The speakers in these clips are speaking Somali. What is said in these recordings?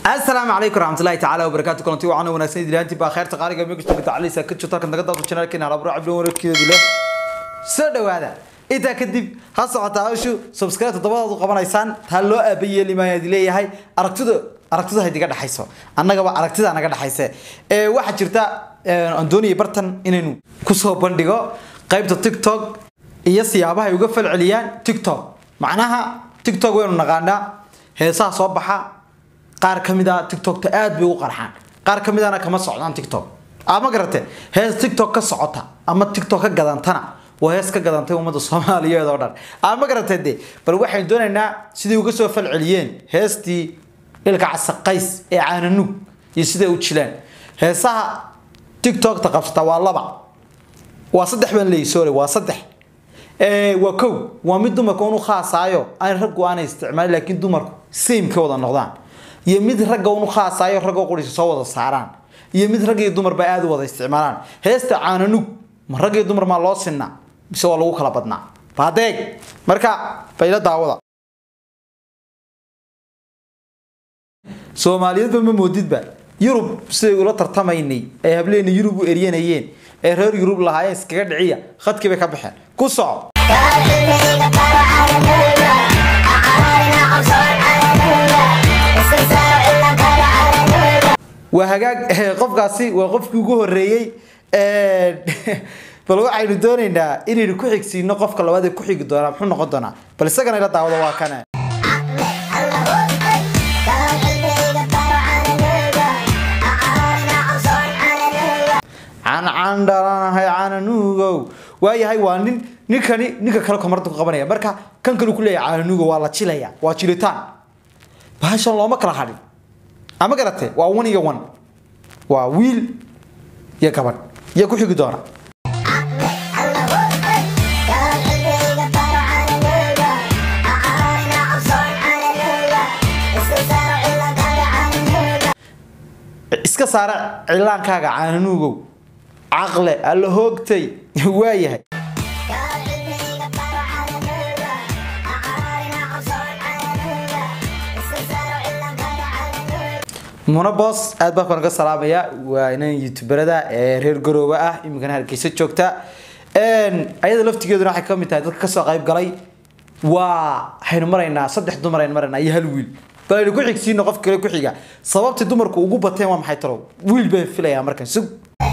السلام عليكم ورحمة الله تعالى وبركاته كلنتي وعنا وناسين دلانتي بخير تقاريga meegsta bitacali sa kajo tarkan daga dad channelkeen ala bro abdo warkeedu leh soo dhawaada inta kadib ha socota hawshu subscribe todobada u qabanaysaan taa loo aabayeeli maayad leeyahay aragtida aragtida hay diga dhaxayso annaga ba aragtida naga dhaxayse ee waxa jirta Antonio Barton inaynu ku soo bandhigo qaybta TikTok iyo siyaabaha ay uga falceliyaan TikTok macnaha TikTok waynu naqaanaa heesaha soo baxa qaar kamid ah TikTok-ta aad bay u qarxaan qaar kamid ahna kama socdaan TikTok ama garate hees TikTok ka socota ama TikTok ka gadantana waa hees ka gadantay ummadda Soomaaliyeed oo dhan ama garate de bal waxaan doonaynaa sidii uga soo falceliyeen heestii ilka casaqays ee caananug iyo sidii u jileen heesaha TikTok-ta qabsata waa laba waa saddex baan leeyahay sorry waa saddex ee waa kow waa mid dumarka uu khaasaayo aan raggu aan isticmaalin laakiin dumarku same ka wada noqdaan iyo mid ragga uu khaasaayo ragga qoriisa soo wada saaraan iyo mid rag iyo dumar ba aad u wada isticmaalaan heesta caananug ma rag iyo dumar ma loo sinna mise waa lagu kala badnaa baadeeg marka bayla daawada Soomaaliyeedba ma moodidba Yurub siday ula tartamaynay ay hableena Yurub u eryanayeen ee reer Yurub lahaayeen iskaga dhiciya khadkii bay ka baxeen ku soco waa hagaag qofkaasi waa qofkii ugu horeeyey bal waxaynu doonaynaa inaynu ku xigsiino qofka labaad ee ku xigi doonaa muxuu noqon doonaa bal isagana ila daawado waa kane cancaan dhalanahay caananuugow waayahay waa nin ninkani ninka kale komarda ku qabanaya marka kan kale ku leeyahay caananuugow waa la jilaya waa jilitaan bahashan looma kala hadhin ama garate waa one iyo one waa wiil iyo gabadh iyo ku xigi doona iska saara cilaankaaga caananuugow caqle alla hoogtay waayahay muna boos aad baa baan ka salaamaya waa inaan youtuberada ee reer garooba ah iminkana hargeysa joogta ayada laftigeeduna waxay kamid tahay dadka kasoo qayb galay waa waxaynu maraynaa saddex dumar aynu maraynaa iyo hal wiil bal aynu ku xigsiino qof kale ku xiga sababtii dumarku ugu bateen waa maxay talow wiil baan filayaa markan sug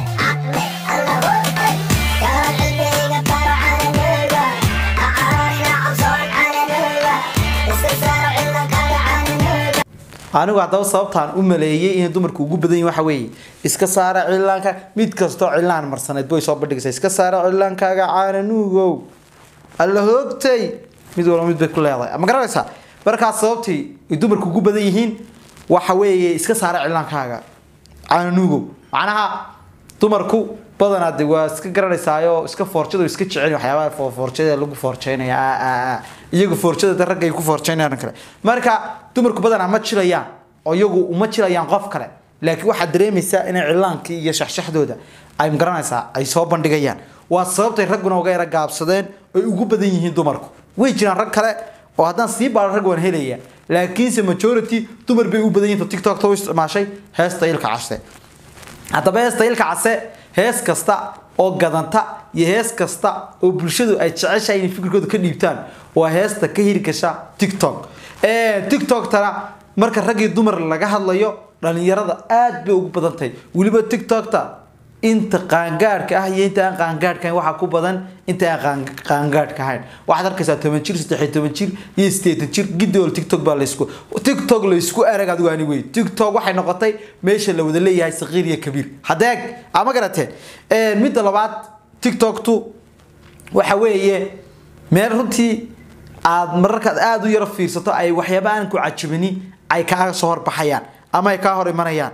anigu haddaba sababtaan u maleeyay inay dumarku ugu badan yihin waxa weeye iska saara cilaanka mid kastoo cilaan marsaneed bay soo bandhigaysaa iska saara cilaankaaga caananuugow alla hoogtay mid walba mid bay ku leedahay ma garanaysaa markaas sababtii ay dumarku ugu badan yihiin waxa weeye iska saara cilaankaaga caananuugow macnaha dumarku badanaa de waa iska garanaysaayo iska foorjada iska jecel waxyaabaha foorjada lagu foorjeynaya iyagu foorjada ragga ay ku foorjeynayaan kale marka dumarku badanaa ma jilayaan oo iyagu uma jilayaan qof kale laakiin waxaad dareemaysaa inay cilaankii iyo shaxshaxdooda ay magaranaysaa ay soo bandhigayaan waa sababtay ragguna uga yara gaabsadeen ay ugu badan yihiin dumarku way jiraan rag kale oo haddaan sii baaro rag waan helaya laakiinse majority dumar bay u badan yihiin tiktok u isticmaashay heesta ilka case haddaba heesta ilka case hees kasta oo gadanta iyo hees kasta oo bulshadu ay jeceshahay inay fikirkooda ka dhiibtaan waa heesta ka hirgasha tiktok tiktok-tana marka rag iyo dumar laga hadlayo dhalinyarada aad bay ugu badan tahay weliba tiktokta inta qaangaadhka ah iyo inta aan qaangaadhka ahayn waxaa ku badan inta aan qaangaadhka ahayn waxaad arkaysaa toban jir saddex toban jir iyo siddeetan jir gidool tiktok baa laysku tiktok laysku arag adigu ani wey tiktok waxay noqotay meesha la wada leeyahay saqiir iyo kabiir hadeeg ama garateen midda labaad tiktoktu waxa weeye meel runtii aad mararkaad aada u yaro fiirsato ay waxyaaba aan ku cajabini ay kaaga soo horbaxayaan ama ay kaa hor imanayaan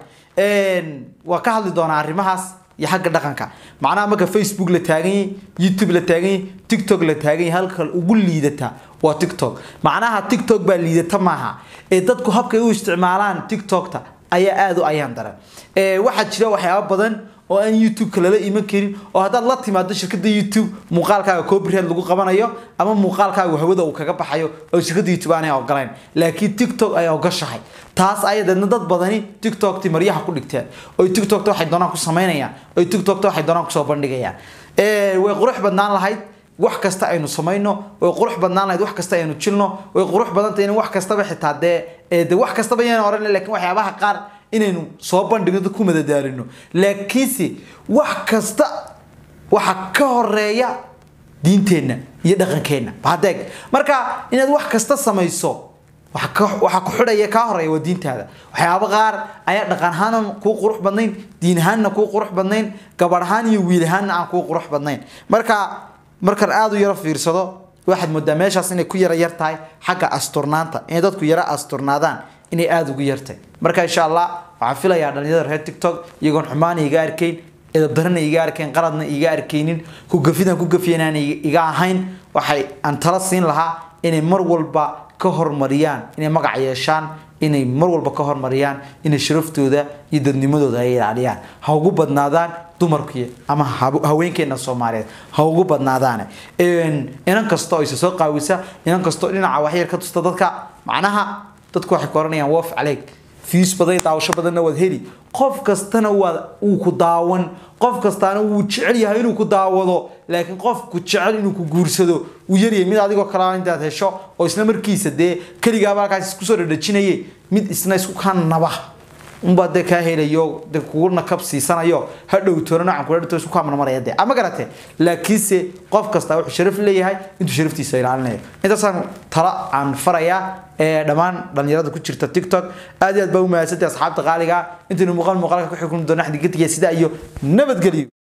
waa ka hadli doonaa arrimahaas iyo xagga dhaqanka macnaha marka facebook la taagan yahay youtube la taagan yahay tiktok la taagan yahay halka ugu liidata waa tiktok macnaha tiktok baa liidata maaha ee dadku habkay u isticmaalaan tiktokta ayaa aada u ayaan daran waxaa jira waxyaabo badan oo aan youtube-ka lala iman karin oo haddaad la timaado shirkadda youtube muuqaalkaaga copyright lagu qabanayo ama muuqaalkaaga hawada uu kaga baxayo oo shirkadda youtube aanay ogolayn laakiin tiktok ay ogashahay taas ayadeedna dad badani tiktokti maryaha ku dhigteen oo tiktokta waxay doonaan ku samaynayaan oo tiktokta waxay doonaan kusoo bandhigayaan way qurux badnaan lahayd wax kasta aynu samayno way qurux badnaan lahayd wax kasta aynu jilno way qurux badantay in wax kastaba xitaa dee de wax kastaba yaan oran laakiin waxyaabaha qaar inaynu soo bandhigno dad ku madadaalino laakiinse wax kasta waxa ka horeeya diinteenna iyo dhaqankeenna badeeg marka inaad wax kasta samayso waxaa ku xidhaya kaa horeeya waa diintaada waxyaaba qaar ayaa dhaqan ahaan kuu qurux badnayn diin ahaanna kuu qurux badnayn gabadh ahaan iyo wiil ahaanna aan kuu qurux badnayn marka markaan aada u yaro fiirsado waxaad moodaa meeshaas inay ku yara yar tahay xagga asturnaanta inay dadku yara asturnaadaan inay aada ugu yartahay marka insha allah waxaan filayaa dhalinyarada reer tiktok iyagoon xumaana iga arkayn edadarana iga arkayn qaladna iga arkaynin kugafidan ku gafiyanaan iga ahayn waxay aan tala siin lahaa inay mar walba ka hormariyaan inay magac yeeshaan inay mar walba ka hormariyaan inay sharaftooda iyo dadnimadooda ay ilaaliyaan ha ugu badnaadaan dumarkii ama haweenkeena soomaaliyeed ha ugu badnaadaan inan kasta oo isa soo qaawisa inan kastoo dhinaca waxyar ka tusta dadka macnaha dadku waxay ku oranayaan woof caleeg fiis badan daawasho badanna waad heli qof kastana waad uu ku daawan qof kastaana wuu jecel yahay inuu ku daawado laakiin qofku jecel inuu ku guursado uu yaryahay mid adigoo kale intaad hesho oo isla markiisa dee keligaaba halkaas isku soo dhadhajinaye mid isna isku kaa naba unbaa dee kaa helayo de kuguna kab siisanayo hadhow toona noocan kula dhito isku kaa marmaraya dee ama garate laakiinse qof kasta wuxuu sharaf leeyahay intuu sharaftiisa ilaalinayo intaasaan tala aan farayaa ee dhammaan dhalinyarada ku jirta tiktok aad iyo aad baa u mahadsantay asxaabta qaaliga intaynu muuqaal muuqaalka ku xukumi doona xadigadtiga sida iyo nabadgelyo